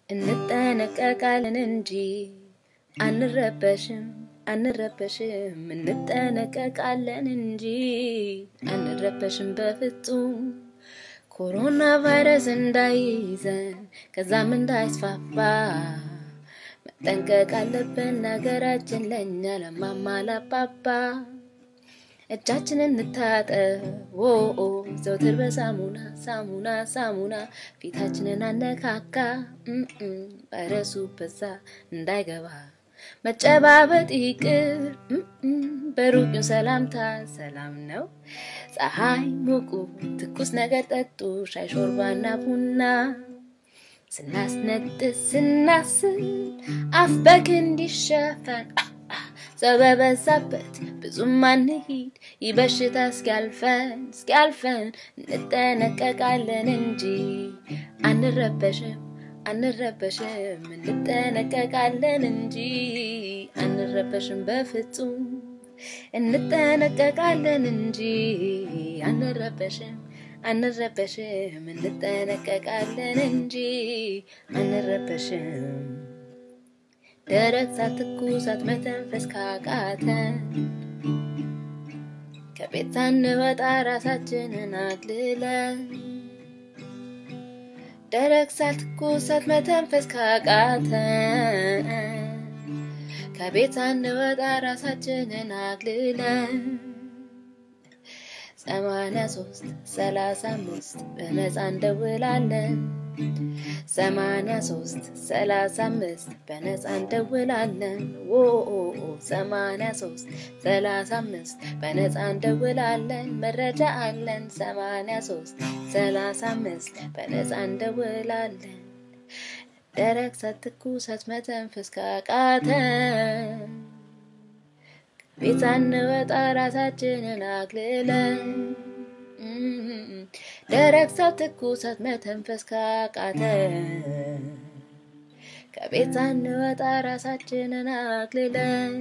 እንጠነቀቃለን እንጂ አንረበሽም አንረበሽም እንጠነቀቃለን እንጂ አንረበሽም በፍጹም ኮሮና ቫይረስ እንዳይዘን ከዛም እንዳይስፋፋ መጠንቀቅ አለብን ሀገራችን ለእኛ ለማማ ላባባ እጃችንን እንታጠብ ኦ ዘውትር በሳሙና ሳሙና ሳሙና ፊታችንን አነካካ ቫይረሱ በዛ እንዳይገባ መጨባበጥ ይቅር በሩቅ ሰላምታ ሰላም ነው። ፀሐይ ሙቁ ትኩስ ነገር ጠጡ ሻይ ሾርባና ቡና ስናስነጥስ ስናስል አፍ በክንድ ይሸፈን ሰው በበዛበት ብዙም አንሂድ ይህ በሽታ እስኪያልፈን እስኪያልፈን እንጠነቀቃለን እንጂ አንረበሽም አንረበሽም እንጠነቀቃለን እንጂ አንረበሽም በፍጹም እንጠነቀቃለን እንጂ አንረበሽም አንረበሽም እንጠነቀቃለን እንጂ አንረበሽም ደረት ሳት ትኩሳት መተንፈስ ካቃተን ከቤት ሳንወጣ ራሳችንን አግልለን ደረቅ ሳት ትኩሳት መተንፈስ ካቃተን ከቤት ሳንወጣ ራሳችንን አግልለን ሰማንያ ሶስት ሰላሳ አምስት በነፃ እንደውላለን። ሰማንያ ሶስት ሰላሳ አምስት በነፃ እንደውላለን። ኦ ሰማንያ ሶስት ሰላሳ አምስት በነፃ እንደውላለን። መረጃ አለን። ሰማንያ ሶስት ሰላሳ አምስት በነፃ እንደውላለን። ደረቅ ሳት ትኩሳት መተንፈስ ካቃተን ቤት ሳንወጣ ራሳችንን አግልለን ደረቅ ሳት ትኩሳት መተንፈስ ካቃተን ከቤት ሳንወጣ ራሳችንን አግልለን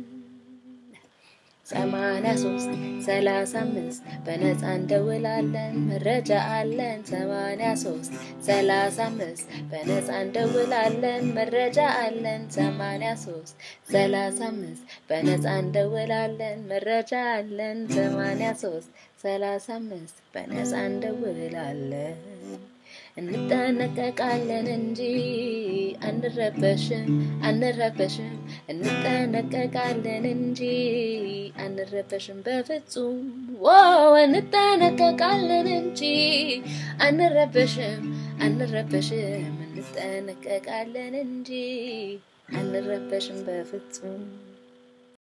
ሰማንያ ሶስት ሰላሳ አምስት በነፃ እንደውላለን። መረጃ አለን። ሰማንያ ሶስት ሰላሳ አምስት በነፃ እንደውላለን። መረጃ አለን። ሰማንያ ሶስት ሰላሳ አምስት በነፃ እንደውላለን። መረጃ አለን። ሰማንያ ሶስት ሰላሳ አምስት በነፃ እንደውላለን። እንጠነቀቃለን እንጂ አንረበሽም አንረበሽም እንጠነቀቃለን እንጂ አንረበሽም በፍጹም ዋው እንጠነቀቃለን እንጂ አንረበሽም አንረበሽም እንጠነቀቃለን እንጂ አንረበሽም በፍጹም